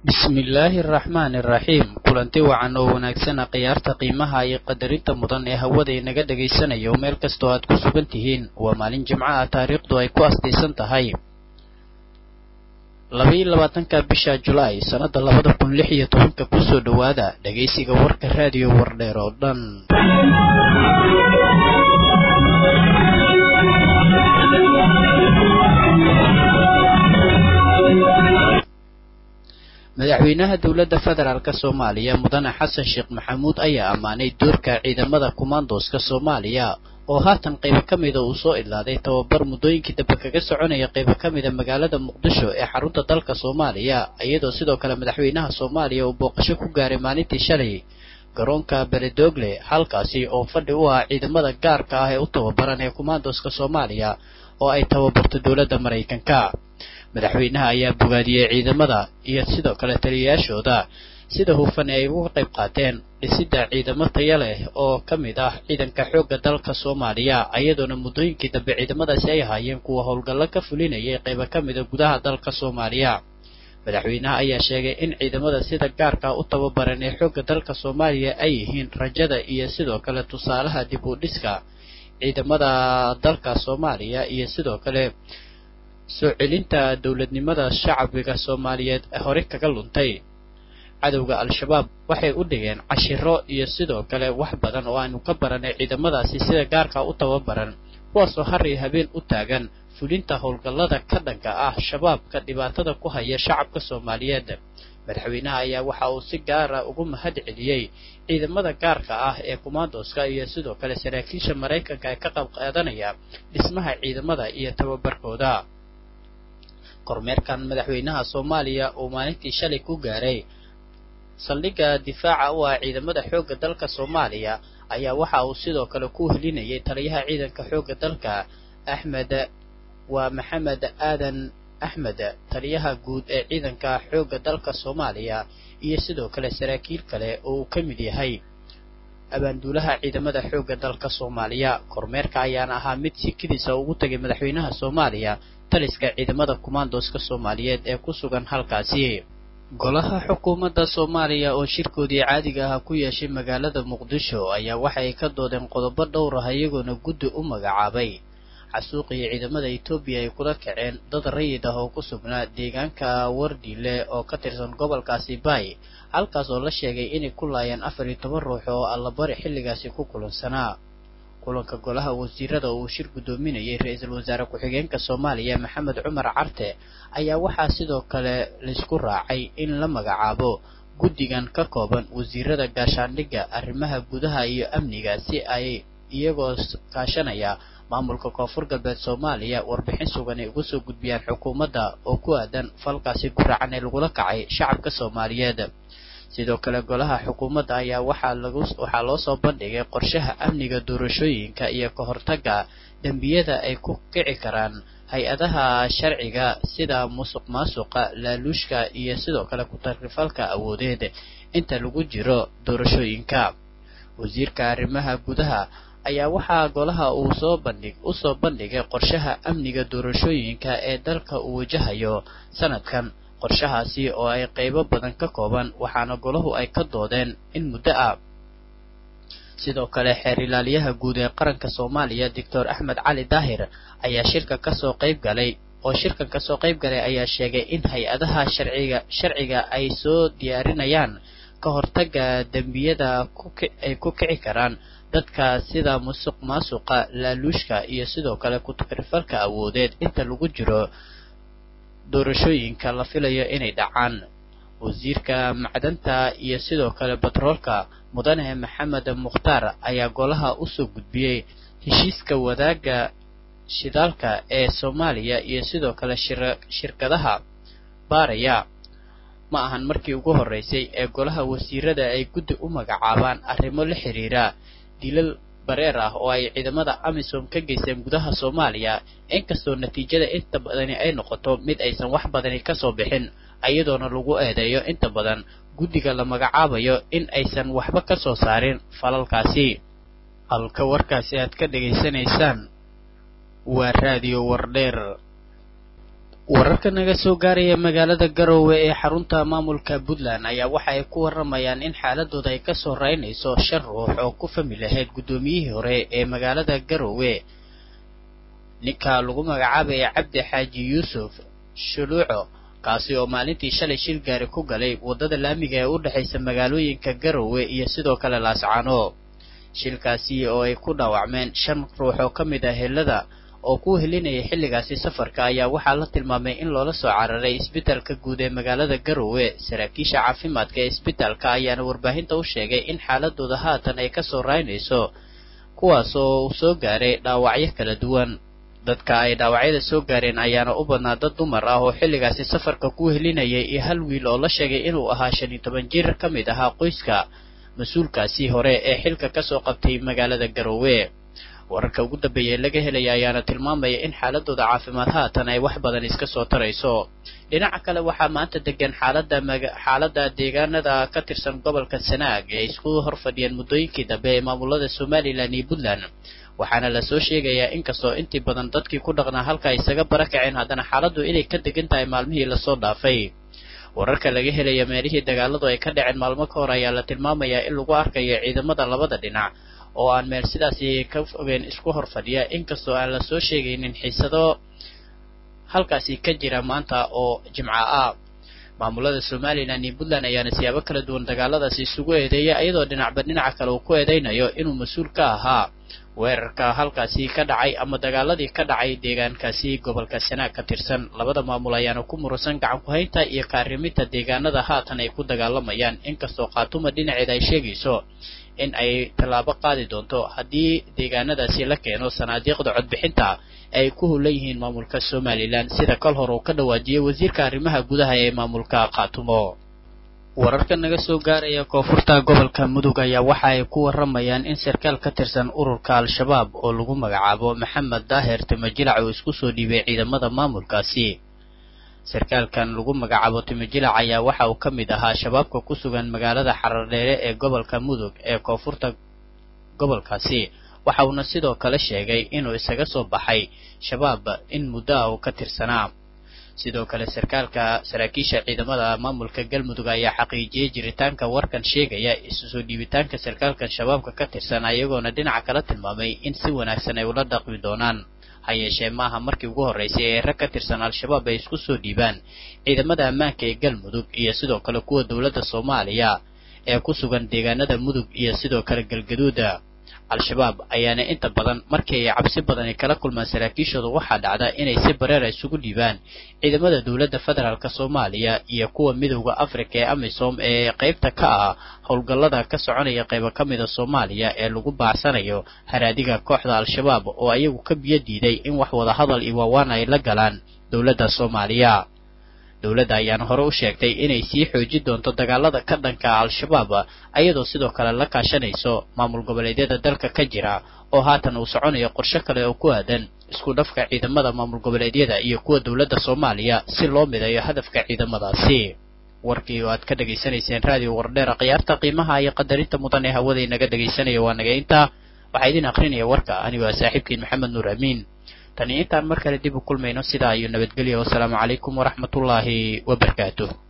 bismillaahi araxmaani araxiim kulanti wacan oo wanaagsana khiyaarta qiimaha iyo qadarinta mudan ee hawada inaga dhagaysanayo meel kastoo aad ku sugan tihiin waa maalin jimco ah taariikhdu ay ku asdaysan tahay labaiyo labaatanka bisha julaay sannada labada kun lix iyo tobanka kusoo dhowaada dhagaysiga warka raadiyo wardheer oo dhan madaxweynaha dowladda federaalk soomaaliya mudane xasan sheekh maxamuud ayaa ammaanay doorka ciidamada kumaandooska soomaaliya oo haatan qaybo ka mida uu soo idlaaday tababar muddooyinkii dambe kaga soconaya qaybo ka mida magaalada muqdisho ee xarunta dalka soomaaliya iyadoo sidoo kale madaxweynaha soomaaliya uu booqasho ku gaaray maalintii shalay garoonka beledoogle halkaasi oo fadhi u ah ciidamada gaarka ah ee u tababaran ee kumaandooska soomaaliya oo ay tababarto dowladda maraykanka madaxweynaha ayaa bogaadiyey ciidamada iyo sidoo kale taliyayaashooda sida hufan ay uga qayb qaateen dhisidda ciidamo taya leh oo ka mid ah ciidanka xoogga dalka soomaaliya iyadoona muddooyinkii dambe ciidamadaasi ay ahaayeen kuwa howlgallo ka fulinayay qaybo ka mida gudaha dalka soomaaliya madaxweynaha ayaa sheegay in ciidamada sida gaarka u tababaran ee xoogga dalka soomaaliya ay yihiin rajada iyo sidoo kale tusaalaha dib u dhiska ciidamada dalka soomaaliya iyo sidoo kale soo celinta dowladnimada shacbiga soomaaliyeed hore kaga luntay cadowga al-shabaab waxay u dhigeen cashiro iyo sidoo kale wax badan oo aanu ka baranay ciidamadaasi sida gaarka u tababaran kuwaasoo har iyo habeen u taagan fulinta howlgallada ka dhanka ah shabaabka dhibaatada ku haya shacabka soomaaliyeed madaxweynaha ayaa waxa uu si gaara ugu mahad celiyey ciidamada gaarka ah ee kumaandooska iyo sidoo kale saraakiisha maraykanka ee ka qayb qaadanaya dhismaha ciidamada iyo tababarkooda kormeerkan madaxweynaha soomaaliya uu maalintii shalay ku gaaray saldhigga difaaca u ah ciidamada xoogga dalka soomaaliya ayaa waxa uu sidoo kale ku helinayay taliyaha ciidanka xoogga dalka axmed waa maxamed aadan axmed taliyaha guud ee ciidanka xoogga dalka soomaaliya iyo sidoo kale saraakiil kale oo uu ka mid yahay abaanduulaha ciidamada xoogga dalka soomaaliya kormeerka ayaana ahaa mid sikidiisa ugu tagay madaxweynaha soomaaliya taliska ciidamada kumaandooska soomaaliyeed ee ku sugan halkaasi golaha xukuumadda soomaaliya oo shirkoodii caadiga ah ku yeeshay magaalada muqdisho ayaa waxay ka doodeen qodobo dhowr ah iyagoona guddi u magacaabay xasuuqii ciidamada etoobiya ay kula kaceen dad rayid ah oo ku sugnaa deegaanka wardiile oo ka tirsan gobolkaasi bay halkaas oo la sheegay inay ku laayeen afar iyo toban ruux oo allabari xilligaasi ku kulansanaa kulanka golaha wasiirada uu shir guddoominayay ra-iisul wasaare ku-xigeenka soomaaliya maxamed cumar carte ayaa waxaa sidoo kale laysku raacay in la magacaabo guddigan ka kooban wasiirada gaashaandhigga arrimaha gudaha iyo amniga si ay iyagoo kaashanaya maamulka koonfur galbeed soomaaliya warbixin sugan ay uga soo gudbiyaan xukuumadda oo ku aadan falkaasi guracan ee lagula kacay shacabka soomaaliyeed sidoo kale golaha xukuumadda ayaa waxaa lagu waxaa loo soo bandhigay qorshaha amniga doorashooyinka iyo ka hortagga dembiyada ay ku kici karaan hay-adaha sharciga sida musuq maasuqa laaluushka iyo sidoo kale ku-takrifalka awoodeed inta lagu jiro doorashooyinka wasiirka arrimaha gudaha ayaa waxaa golaha uu soo bandhig u soo bandhigay qorshaha amniga doorashooyinka ee dalka uu wajahayo sanadkan qorshahaasi oo ay qaybo badan ka kooban waxaana golahu ay ka doodeen in muddo ah sidoo kale xeer ilaaliyaha guud ee qaranka soomaaliya doctor axmed cali daahir ayaa shirka kasoo qayb galay oo shirkan kasoo qayb galay ayaa sheegay in hay-adaha sharciga sharciga ay soo diyaarinayaan ka hortagga dembiyada ay ku kici karaan dadka sida musuq maasuqa laaluushka iyo sidoo kale ku-takrifalka awoodeed inta lagu jiro doorashooyinka la filayo inay dhacaan wasiirka macdanta iyo sidoo kale batroolka mudane maxamed mukhtaar ayaa golaha usoo gudbiyey heshiiska wadaagga shidaalka ee soomaaliya iyo sidoo kale shirkadaha baaraya ma ahan markii ugu horreysay ee golaha wasiirada ay guddi u magacaabaan arrimo la xiriira dilal bareer ah oo ay ciidamada amisom ka geysteen gudaha soomaaliya inkastoo natiijada inta badani ay noqoto mid aysan wax badani kasoo bixin iyadoona lagu eedeeyo inta badan guddiga la magacaabayo in aysan waxba ka soo saarin falalkaasi halka warkaasi aad ka dhegaysanaysaan waa raadiyo wardheer wararka naga soo gaaraya magaalada garowe ee xarunta maamulka puntland ayaa waxa ay ku waramayaan in xaaladooda ay kasoo raynayso shan ruux oo ku fami lahayd guddoomiyihii hore ee magaalada garowe ninka lagu magacaabaya cabdi xaaji yuusuf shuluuco kaasi oo maalintii shalay shil gaari ku galay waddada laamiga ee u dhexaysa magaalooyinka garowe iyo sidoo kale laascaano shilkaasi oo ay ku dhaawacmeen shan ruux oo ka mid ah helada oo ku helinayay xilligaasi safarka ayaa waxaa la tilmaamay in loola soo cararay isbitaalka guud ee magaalada garowe saraakiisha caafimaadka ee isbitaalka ayaana warbaahinta u sheegay in xaaladooda haatan ay kasoo raynayso kuwaas oo uu soo gaaray dhaawacyo kala duwan dadka ay dhaawacyada soo gaareen ayaana u badnaa dad dumar ah oo xilligaasi safarka ku helinayay iyo hal wiil oo la sheegay inuu ahaa shan iyo toban jir ka mid ahaa qoyska mas-uulkaasi hore ee xilka kasoo qabtay magaalada garowe wararka ugu dambeeya laga helaya ayaana tilmaamaya in xaaladooda caafimaad haatan ay wax badan iska soo tarayso dhinaca kale waxaa maanta degan xaalada xaalada deegaanada ka tirsan gobolka sanaag ee isku horfadhiyeen muddooyinkii dambe ee maamulada somalilan iyo puntland waxaana lasoo sheegayaa inkastoo intii badan dadkii ku dhaqnaa halka isaga bara kaceen haddana xaaladdu inay ka degan tahay maalmihii lasoo dhaafay wararka laga helaya meelihii dagaaladu ay ka dhaceen maalmo ka hor ayaa la tilmaamayaa in lagu arkayo ciidamada labada dhinac oo aan meel sidaasi ka fogeen isku hor fadhiya inkastoo aan la soo sheegaynin xiisado halkaasi ka jira maanta oo jimco ah maamulada somalilan iyo puntland ayaana siyaabo kala duwan dagaaladaasi isugu eedeeya iyadoo dhinacba dhinaca kale uu ku eedeynayo inuu mas-uul ka ahaa weerarka halkaasi ka dhacay ama dagaaladii ka dhacay deegaankaasi gobolka sanaag ka tirsan labada maamul ayaana ku murusan gacan ku-haynta iyo kaariminta deegaanada haatan ay ku dagaalamayaan inkastoo khaatuma dhinaceeda ay sheegayso in ay tallaabo qaadi doonto haddii deegaanadaasi la keeno sanaadiiqda codbixinta ay ku hulan yihiin maamulka somalilan sida kol hor uu ka dhawaajiyey wasiirka arrimaha gudaha ee maamulka khaatumo wararka naga soo gaaraya koonfurta gobolka mudug ayaa waxa ay ku waramayaan in sarkaal ka tirsan ururka al-shabaab oo lagu magacaabo maxamed daahir timajilac uu isku soo dhiibay ciidamada maamulkaasi sarkaalkan lagu magacaabo timijilac ayaa waxa uu ka mid ahaa shabaabka ku sugan magaalada xarardheere ee gobolka mudug ee koonfurta gobolkaasi waxa uuna sidoo kale sheegay inuu isaga soo baxay shabaab in muddo ah uu ka tirsanaa sidoo kale sarkaalka saraakiisha ciidamada maamulka galmudug ayaa xaqiijiyey jiritaanka warkan sheegaya isu soo dhiibitaanka sarkaalkan shabaabka ka tirsan ayagoona dhinaca kala tilmaamay in si wanaagsan ay ula dhaqmi doonaan ha yeeshee maaha markii ugu horraysay ee rag ka tirsan al-shabaab ay isku soo dhiibaan ciidamada ammaanka ee galmudug iyo sidoo kale kuwa dowladda soomaaliya ee ku sugan deegaanada mudug iyo sidoo kale galgaduuda al-shabaab ayaana inta badan markii ay cabsi badani kala kulmaan saraakiishooda waxaa dhacda inay si bareera isugu dhiibaan ciidamada dowladda federaalk soomaaliya iyo kuwa midowda afrika ee amisom ee qaybta ka ah howlgallada ka soconaya qaybo ka mida soomaaliya ee lagu baacsanayo haraadiga kooxda al-shabaab oo ayagu ka biyo diiday in wax wada hadal iyo waawaan ay la galaan dowladda soomaaliya dowladda ayaana hore u sheegtay inay sii xoojin doonto dagaalada ka dhanka al-shabaab ayadoo sidoo kale la kaashanayso maamul goboleedyada dalka ka jira oo haatan uu soconayo qorshe kale oo ku aadan isku dhafka ciidamada maamul goboleedyada iyo kuwa dowladda soomaaliya si loo midayo hadafka ciidamadaasi warkii oo aad ka dhegaysanayseen raadiyo wardheera khiyaarta qiimaha iyo qadarinta mudan ee hawada inaga dhegaysanaya waa naga intaa waxaa idin akrinaya warka anigo a saaxiibkiin maxamed nuur amiin tani intaan mar kale dib u kulmayno sidaa iyo nabadgelya wasalaamu calaykum waraxmatullaahi wabarakaatuh